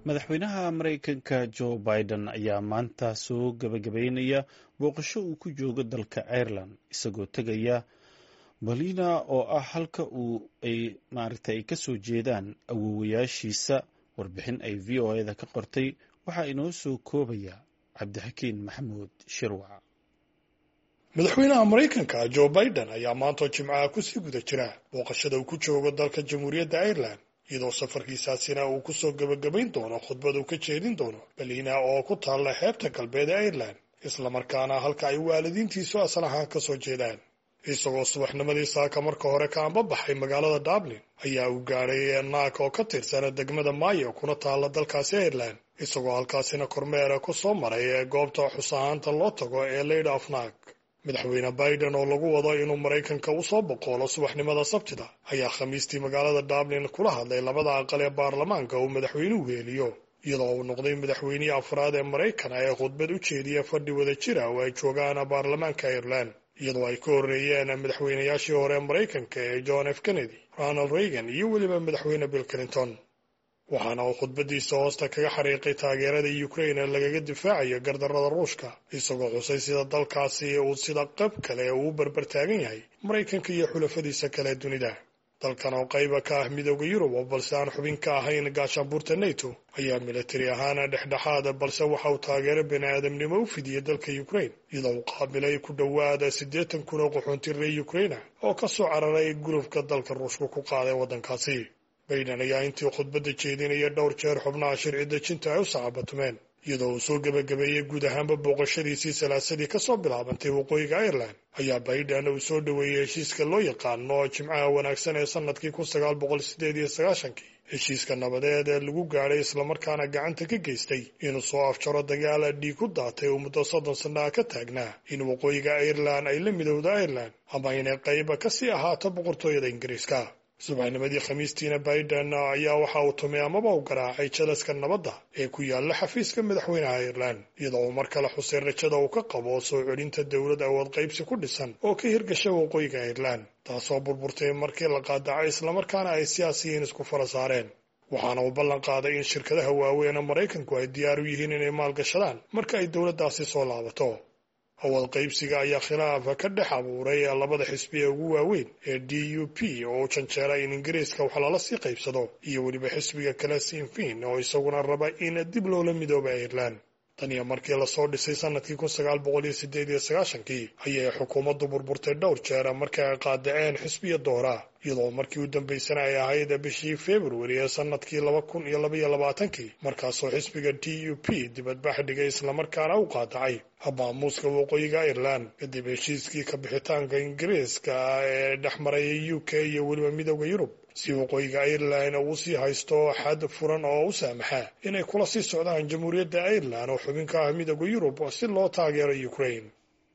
madaxweynaha maraykanka joe biden ayaa maanta soo gabagabeynaya booqasho uu ku joogo dalka ireland isagoo tegaya balina oo ah halka uu ay maaragta ay kasoo jeedaan awoowayaashiisa warbixin ay v o eda ka qortay waxaa inoo soo koobaya cabdixakiin maxamuud shirwac madaxweynaha maraykanka joe biden ayaa maantoo jimcaha kusii guda jira booqashada uu ku joogo dalka jamhuuriyadda ireland iyadoo safarkiisaasina uu kusoo gebagabayn doono khudbad uu ka jeedin doono balina oo ku taalla xeebta galbeed ee ireland islamarkaana halka ay waalidiintiisu asal ahaan ka soo jeedaan isagoo subaxnimadii saaka marka hore ka anbabaxay magaalada dublin ayaa uu gaadhay naag oo ka tirsana degmada maayo kuna taalla dalkaasi ireland isagoo halkaasina kormeera ku soo maray ee goobta xus ahaanta loo tago ee lady of naag madaxweyne biden oo lagu wado inuu maraykanka usoo boqoolo subaxnimada sabtida ayaa khamiistii magaalada dublin kula hadlay labada aqal ee baarlamaanka uu madaxweynuhu heeliyo iyadoo uu noqday madaxweynihii afraad ee maraykan ee khudbad u jeediya fadhi wada jira oo ay joogaan baarlamaanka ireland iyadoo ay ka horreeyeen madaxweynayaashii hore maraykanka ee john f kennedy ronald reagan iyo weliba madaxweyne bill clinton waxaana uu khudbadiisa hoosta kaga xariiqay taageerada ukraine lagaga difaacayo gardarrada ruushka isagoo xusay sida dalkaasi uu sida qab kale uu berber taagan yahay maraykanka iyo xulafadiisa kale dunida dalkan oo qayba ka ah midooda yurub oo balse aan xubin ka ahayn gaashaanbuurta nato ayaa militari ahaan dhexdhexaada balse waxa uu taageero bani aadamnimo u fidiyey dalka ukraine iyadoo uu qaabilay ku dhowaada siddeetan kun oo qaxoonti reer ukraina oo ka soo cararay gulufka dalka ruushka ku qaaday waddankaasi bayden ayaa intii khudbadda jeedinaya dhowr jeer xubnaha sharci dejinta ay u sacabatumeen iyadoo uu soo gebagabeeyey guud ahaanba booqashadiisii salaasadii ka soo bilaabantay waqooyiga ireland ayaa bayden uu soo dhoweeyey heshiiska loo yaqaano jimcaha wanaagsan ee sannadkii kun sagaal boqol sideed iyo sagaashankii heshiiska nabadeed ee lagu gaadhay islamarkaana gacanta ka geystay inuu soo afjaro dagaala dhiig ku daatay oo muddo soddon sannaha ka taagnaa in waqooyiga ireland ay la midowda ireland ama inay qayba kasii ahaato boqortooyada ingiriiska subaxnimadii khamiistiina biden ayaa waxa uu tumay amaba u garaacay jalaska nabadda ee ku yaalla xafiiska madaxweynaha ireland iyadoo uu mar kale xusay rajada uu ka qabo soo celinta dowlad awood qaybsi ku dhisan oo ka hirgasha waqooyiga ireland taasoo burburtay markii la qaadacay islamarkaana ay siyaasiyiin isku fara saareen waxaana uu ballan qaaday in shirkadaha waaweyn ee maraykanku ay diyaar u yihiin inay maalgashadaan marka ay dowladdaasi soo laabato awood qaybsiga ayaa khilaafa ka dhex abuuray labada xisbi ee ugu waaweyn ee d u p oo u janjeera in ingiriiska wax lala sii qaybsado iyo weliba xisbiga kale sinfin oo isaguna raba in dib loola midooba ireland tan iyo markii lasoo dhisay sanadkii kun sagaal boqol iyo sideed iyo sagaashankii ayay xukuumaddu burburtay dhowr jeer markii ay qaadaceen xisbiya doora iyadoo markii u dambaysana ay ahayd bishii februari ee sanadkii laba kun iyo labaiyo labaatankii markaasoo xisbiga d u p dibadbax dhigay islamarkaana u qaadacay habaamuuska waqooyiga ireland kadib heshiiskii ka bixitaanka ingiriiska ee dhex maraya u k iyo weliba midooda yurub si waqooyiga ireland uu sii haysto xad furan oo u saamaxa inay kula sii socdaan jamhuuriyadda ireland oo xubin ka ah midooda yurub si loo taageero ukraine